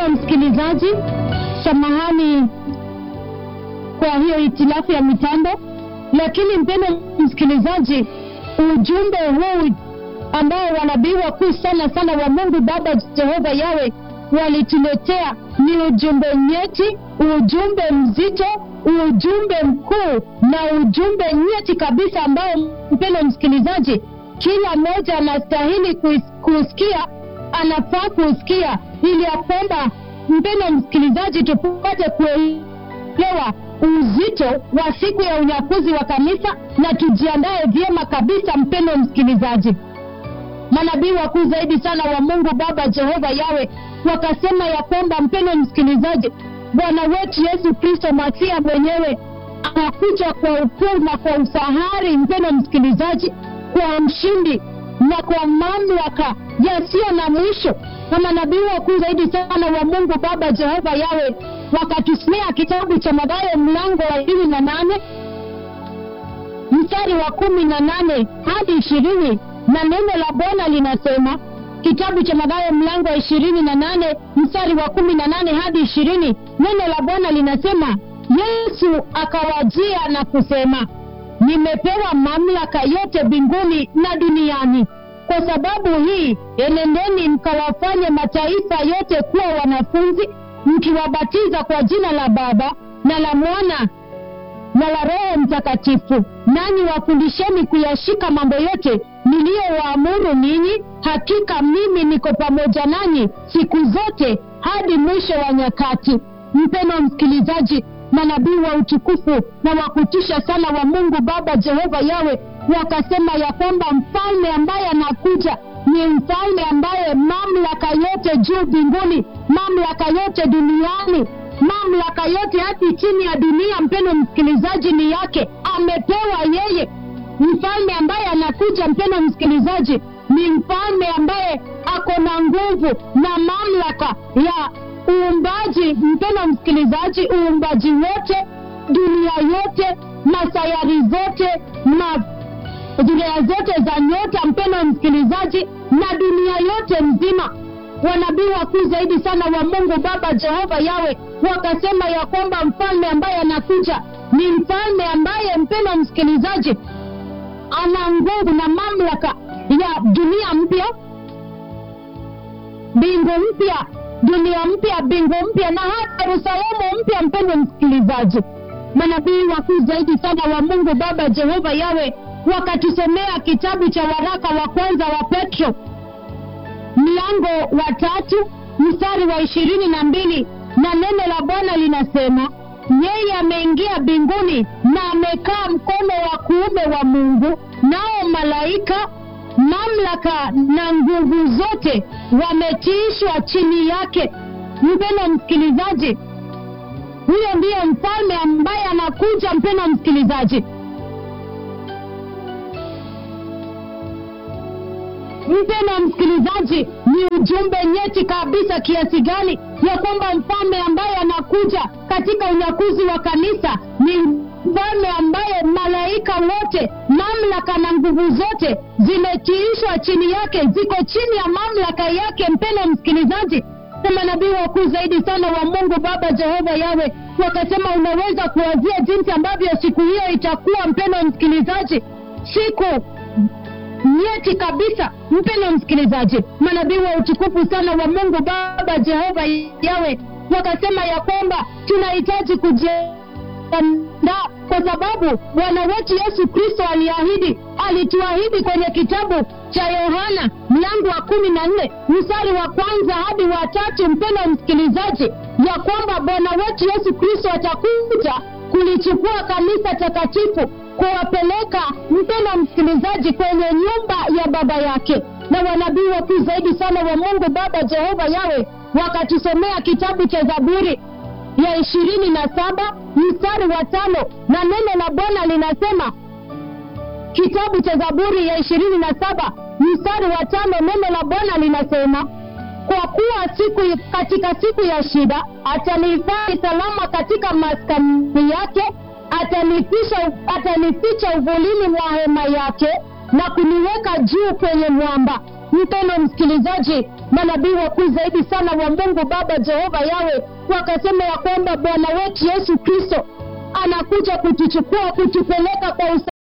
Mpendwa msikilizaji, samahani kwa hiyo hitilafu ya mitambo, lakini mpendwa msikilizaji, ujumbe huu ambao wanabii wakuu sana sana wa Mungu Baba Jehova Yawe walituletea ni ujumbe nyeti, ujumbe mzito, ujumbe mkuu na ujumbe nyeti kabisa, ambao mpendwa msikilizaji, kila mmoja anastahili kus- kusikia, anafaa kusikia, ili ya kwamba mpendwa msikilizaji, tupate kuelewa uzito wa siku ya unyakuzi wa kanisa na tujiandae vyema kabisa, mpendwa msikilizaji manabii wakuu zaidi sana wa Mungu Baba Jehova Yawe wakasema ya kwamba, mpendwa msikilizaji, Bwana wetu Yesu Kristo Masia mwenyewe anakuja kwa ukuu na kwa ufahari, mpendwa msikilizaji, kwa mshindi na kwa mamlaka yasiyo na mwisho. Na manabii wakuu zaidi sana wa Mungu Baba Jehova Yawe wakatusomea kitabu cha Mathayo mlango wa ishirini na nane mstari wa kumi na nane hadi ishirini na neno la Bwana linasema kitabu cha Mathayo mlango wa ishirini na nane mstari wa kumi na nane hadi ishirini neno la Bwana linasema Yesu akawajia na kusema, nimepewa mamlaka yote mbinguni na duniani. Kwa sababu hii, enendeni mkawafanye mataifa yote kuwa wanafunzi, mkiwabatiza kwa jina la Baba na la Mwana na la Roho Mtakatifu, nanyi wafundisheni kuyashika mambo yote niliyowaamuru ninyi. Hakika mimi niko pamoja nanyi siku zote hadi mwisho wa nyakati. Mpendwa msikilizaji, manabii wa utukufu na wa kutisha sana wa Mungu Baba Jehova Yawe wakasema ya kwamba mfalme ambaye anakuja ni mfalme ambaye mamlaka yote juu mbinguni, mamlaka yote duniani mamlaka yote hadi chini ya dunia, mpendwa msikilizaji, ni yake, amepewa yeye. Mfalme ambaye anakuja, mpendwa msikilizaji, ni mfalme ambaye ako na nguvu na mamlaka ya uumbaji, mpendwa msikilizaji, uumbaji wote, dunia yote, masayari zote, ma dunia zote za nyota, mpendwa msikilizaji, na dunia yote mzima wanabii wakuu zaidi sana wa Mungu Baba Jehova Yawe wakasema ya kwamba mfalme ambaye anakuja ni mfalme ambaye, mpendwa msikilizaji, ana nguvu na mamlaka ya dunia mpya, mbingu mpya, dunia mpya, mbingu mpya na hata Yerusalemu mpya. Mpendwa msikilizaji, manabii wakuu zaidi sana wa Mungu Baba Jehova Yawe wakatusomea kitabu cha waraka wa kwanza wa Petro mlango wa tatu mstari wa ishirini na mbili na neno la Bwana linasema yeye ameingia mbinguni na amekaa mkono wa kuume wa Mungu, nao malaika, mamlaka na nguvu zote wametiishwa chini yake. Mpendwa msikilizaji, huyo ndiyo mfalme ambaye anakuja. Mpendwa msikilizaji, mpendwa msikilizaji, ni ujumbe nyeti kabisa kiasi gani ya kwamba mfalme ambaye anakuja katika unyakuzi wa kanisa ni mfalme ambaye malaika wote, mamlaka na nguvu zote zimetiishwa chini yake, ziko chini ya mamlaka yake. Mpendwa msikilizaji, na manabii wakuu zaidi sana wa Mungu Baba Jehova Yawe wakasema, unaweza kuwazia jinsi ambavyo siku hiyo itakuwa, mpendwa msikilizaji, siku nyeti kabisa. Mpendwa msikilizaji, manabii wa utukufu sana wa Mungu Baba Jehova Yawe wakasema ya kwamba tunahitaji kujiandaa kwa sababu Bwana wetu Yesu Kristo aliahidi, alituahidi kwenye kitabu cha Yohana mlango wa kumi na nne mstari wa kwanza hadi wa tatu, mpendwa msikilizaji, ya kwamba Bwana wetu Yesu Kristo atakuja kulichukua kanisa takatifu kuwapeleka mpendwa msikilizaji kwenye nyumba ya baba yake. Na wanabii wakuu zaidi sana wa Mungu Baba Jehova Yawe wakatusomea kitabu cha Zaburi ya ishirini na saba mstari wa tano na neno la Bwana linasema, kitabu cha Zaburi ya ishirini na saba mstari wa tano neno la Bwana linasema kwa kuwa siku katika siku ya shida atanihifadhi salama katika maskani yake atanificha atanificha uvulini mwa hema yake na kuniweka juu kwenye mwamba. Mpendwa msikilizaji, manabii wakuu zaidi sana wa mungu baba jehova yawe wakasema ya kwamba bwana wetu yesu kristo anakuja kutuchukua kutupeleka kwa usa